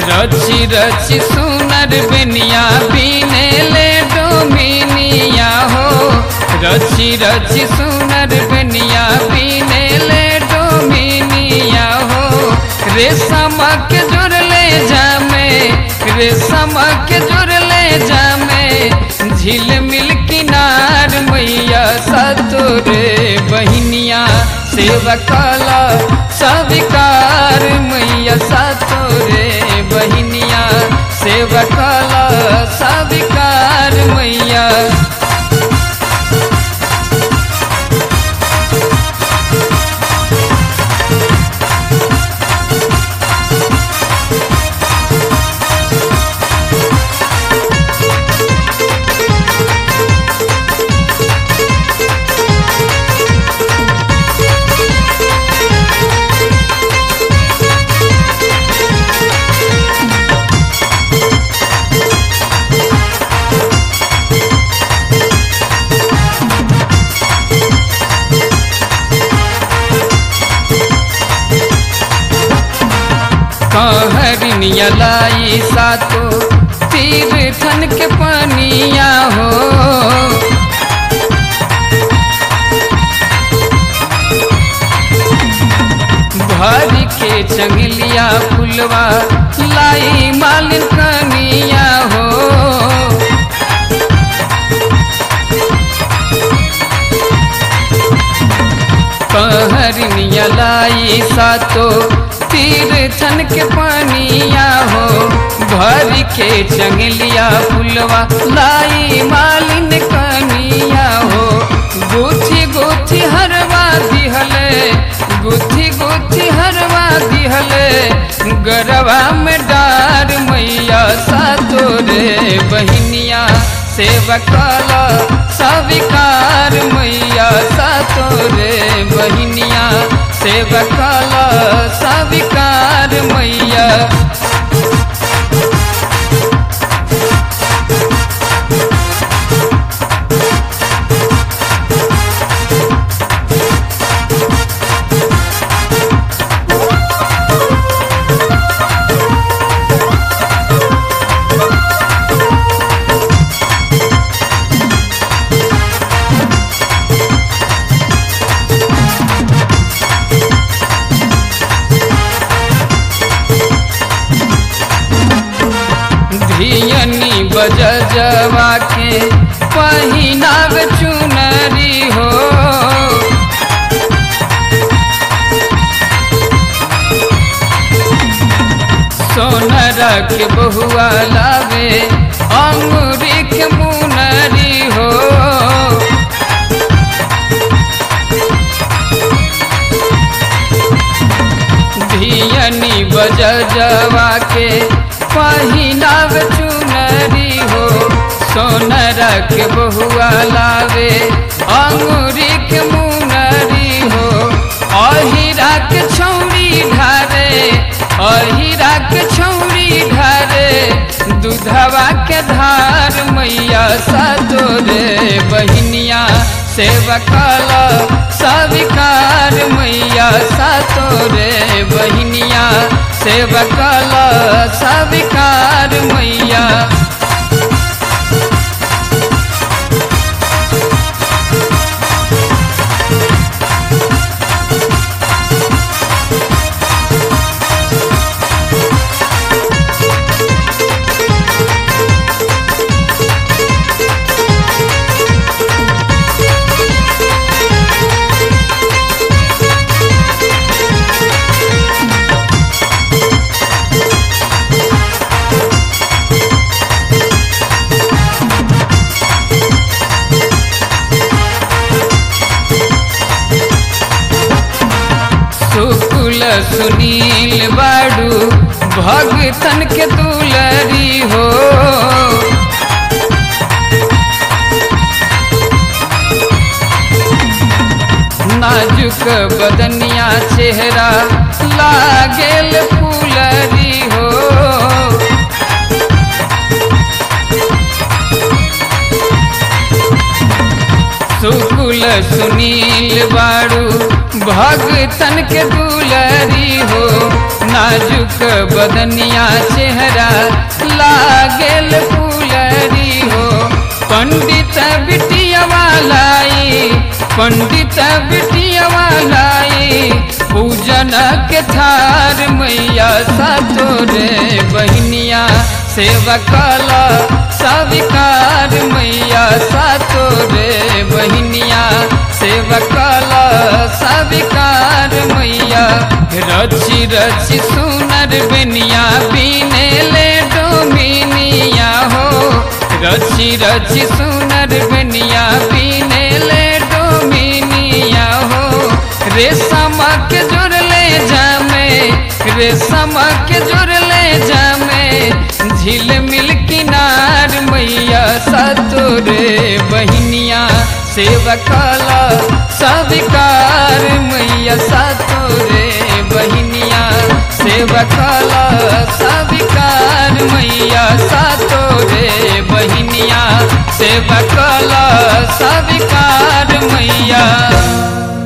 रची रची सुनर बेनिया बीने ले डोमिनिया हो रची रची सुनर बेनिया बीने ले डोमिनिया हो रेशम के जुड़ ले जामे रेशम के जुड़ ले जामे झील मिल किनार मैया सतोरे बहिनिया सेवा कला सविकार मैया सतोरे बहिनिया सेवा कला सविकार मैया कहरिनिया लाई सातो तीर थन के पनिया हो भर के चंगलिया फुलवा लाई मालिन कनिया हो कहरिनिया लाई सातो तीर थन के पानिया हो भर के चंगलिया फुलवा लाई मालिन कनिया हो गुथी गुथी हरवा दिहले गुथी गुथी हरवा दिहले गरवा में डार मैया सातो रे बहिनिया सेवकाला सविकार मैया सातो रे बहिनिया सेवकाला सविकार मैया धियनी बजजवा के पहिनाव चुनरी हो सोनर के बहुआ लावे अंगूरी के मुनरी हो धियनी बजजवा के पहिनाव चुनरी हो सोनर के बहुआ लावे अंगूरी के मुनरी हो अहिरा के छौड़ी ढारे अहिरा के छौड़ी ढारे दूधवा के धार मैया सतोरे बहिनिया सेवकाला सविकार मैया सतोरे बहिनिया सेवकाला सविकार मैया शुक्ल सुनील बाड़ू भगतन के दुलरी हो नाजुक बदनिया चेहरा लागेल फूलरी हो शुक्ल सुनील बाड़ू भगतन के दुलरी हो ना नाजुक बदनिया चेहरा लागेल फूलरी हो पंडित बिटिया वालाई पंडित बिटिया वालाई पूजन के थार मैया सतोरे बहनिया सेवा कल सविकार मैया सतोरे बहनिया सेवा कल सविकार मैया रची रची सुनर बेनिया बीने ले डोमिनिया हो रची रची सुनर बेनिया बीने ले डोमिनिया हो रेशम के जुड़ ले जामे रेशम के जुड़ ले जामे झील मिल किनार मैया सतोरे बहनिया सेवा कला सविकार मैया सतोरे बहनिया सेवा कला सविकार मैया सतोरे बहनिया सेवा कला सविकार मैया